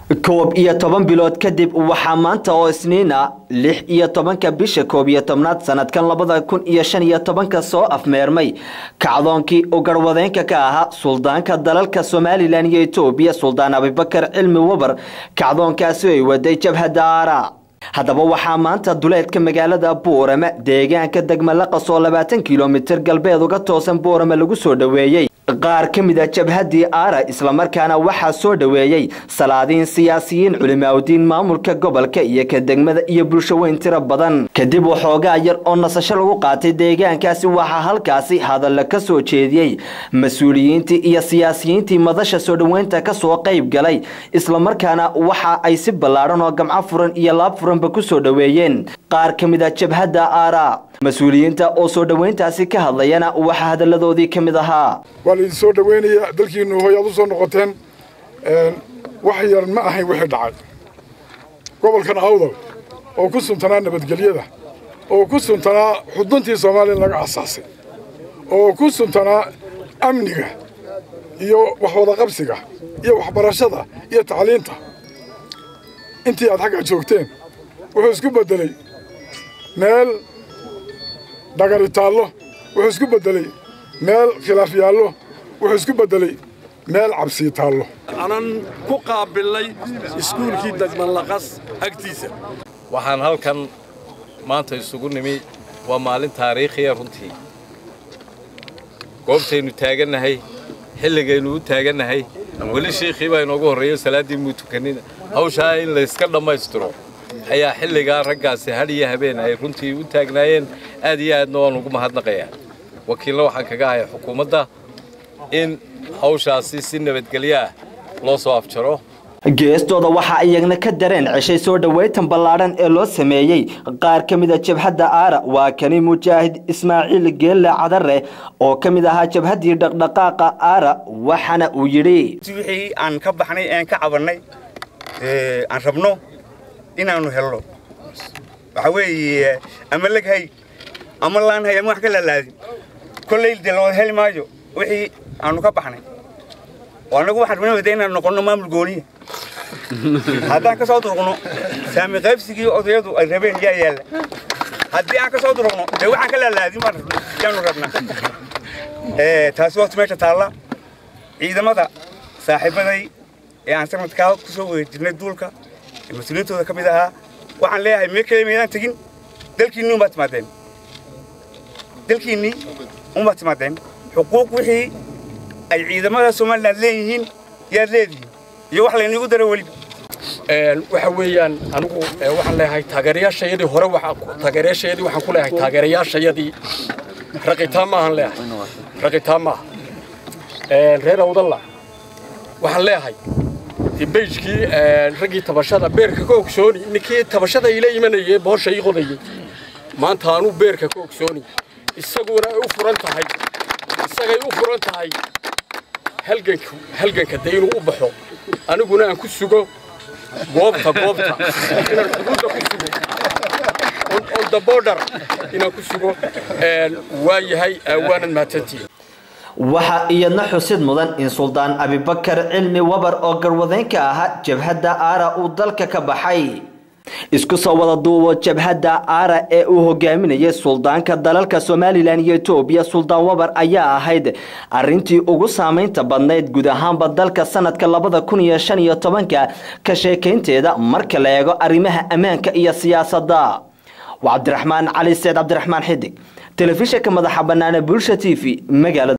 koob iyo toban bilood kadib waxaa maanta oo isniina lix iyo tobanka bisha koob iyo tobnaad sanadkan labada kun iyo shan iyo tobanka soo afmeermay kacdoonkii uu garwadeenka ka ahaa suldaanka dalalka somalilan iyo etoobiya suldaan abibakar cilmi wabar kacdoonkaasi ay waday jabhadda aara haddaba waxaa maanta duleedka magaalada buurame deegaanka degmalaqas oo labaatan kilomitir galbeed uga toosan buurame lagu soo dhoweeyey qaar ka mid a jabhaddii aara islamarkaana waxaa soo dhoweeyey salaadiin siyaasiyiin culimaawdiin maamulka gobolka iyo ka degmada iyo bulsho weyn tiro badan kadib waxoogaa yar oo nasasho lagu qaatay deegaankaasi waxaa halkaasi hadalla ka soo jeediyey mas-uuliyiintii iyo siyaasiyiintii madasha soo dhoweynta kasoo qayb galay islamarkaana waxa ay si ballaadhan oo gamco furan iyo laab furanba ku soo dhoweeyeen qaar ka mid a jabhadda aara mas-uuliyiinta oo soo dhoweyntaasi ka hadlayana waxaa hadalladoodii ka mid ahaa waa laidin soo dhoweynayaa dalkiinu hoy aad u soo noqoteen wax yar ma ahayn wixii dhacay gobolkan awdal oo ku suntanaa nabadgelyada oo ku suntanaa xuduntii soomaaliya laga asaasay oo ku suntanaa amniga iyo waxwadaqabsiga iyo waxbarashada iyo tacliinta intii aad xaggaa joogteen wuxuu isku beddeley meel dhagari taallo wuxuu isku beddeley meel khilaaf yaallo wuxuu isku beddeley meel cabsii taallo anan ku qaabilnay iskuulkii degmanlaqas agtiisa waxaan halkan maanta isugu nimi waa maalin taariikhiya runtii goobtaynu taagannahay xilligaynu u taagannahay weli shiikhii baa inoogu horreeyo salaaddii muu tukanina hawshaa in layska dhammaystiro ayaa xilligaa raggaasi had iyo habeen ay runtii u taagnaayeen aad iyo aadna waan ugu mahadnaqayaa wakiilna waxaan kaga ahay xukuumadda in hawshaasi si nabadgelyo ah loo soo afjaro geestooda waxaa iyagna ka dareen ceshay soo dhoweyntan ballaadhan ee loo sameeyey qaar ka mid a jabhadda aara waa kani mujaahid ismaaciil geelle cadare oo ka mid ahaa jabhaddii dhaqdhaqaaqa aara waxaana uu yidhi wixii aan ka baxnay ean ka cabannay aan rabno inaannu helno waxaa weeye ama leghay ama laanhay ama wax ka laalaadin kollay dee lawada heli maayo wixii aanu ka baxnay oo annagu waxaan rabnay wada inaan noqonno maamul gooniya haddaan ka soo durugno saami qaybsigii odayadu ay rabeen yaa yaalla haddii aan ka soo durugno dee waxaan ka laalaadin baan yaanu rabnaa taasi waqti meesha taalla ciidamada saaxiibaday ee aan sanadkaa ku soo weejirnay duulka ee mas-uuliyiintooda ka mid ahaa waxaan leeyahay mee kale maydaan tegin dalkiinni unbaad timaadeen dalkiinnii unbaad timaadeen xuquuq wixii ay ciidamada somalilan leeyihiin yaad leedihiin iyo wax layniigu dara weliba waxa weeyaan anigu waxaan leeyahay taageerayaashayadii hore taageerayaashayadii waxaan ku leeyahay taageerayaashayadii raqitaan maahan leeyahay raqitaan maaha reer awdalla waxaan leeyahay dibeyjkii raggii tabashada beerka ka ogsooni ninkii tabashada ila imanayay boosha ii qodayay maanta anuu beerka ka ogsooni isaguna ay u furan tahay isagay u furan tahay halganku halganka dee inuu u baxo aniguna aan ku sugo goobta goobta inaan xuduudda ku sugo on the border inaan ku sugo waa yahay waanad mahadsantihin waxaa iyadna xusid mudan in suldaan abibakar cilmi wabar oo garwadeenka ahaa jabhadda aara uu dalka ka baxay isku soo wada duubo jabhadda aara ee uu hogaaminayay suldaanka dalalka somalilan iyo etoobiya suldaan wabar ayaa ahayd arintii ugu saamaynta badnayd guud ahaanba dalka sanadka labada kun iyo shan iyo tobanka ka sheekaynteeda marka la eego arrimaha ammaanka iyo siyaasadda waa cabdiraxmaan cali seed cabdiraxmaan xidig telefishinka madaxa banaane bulsha t v magaalada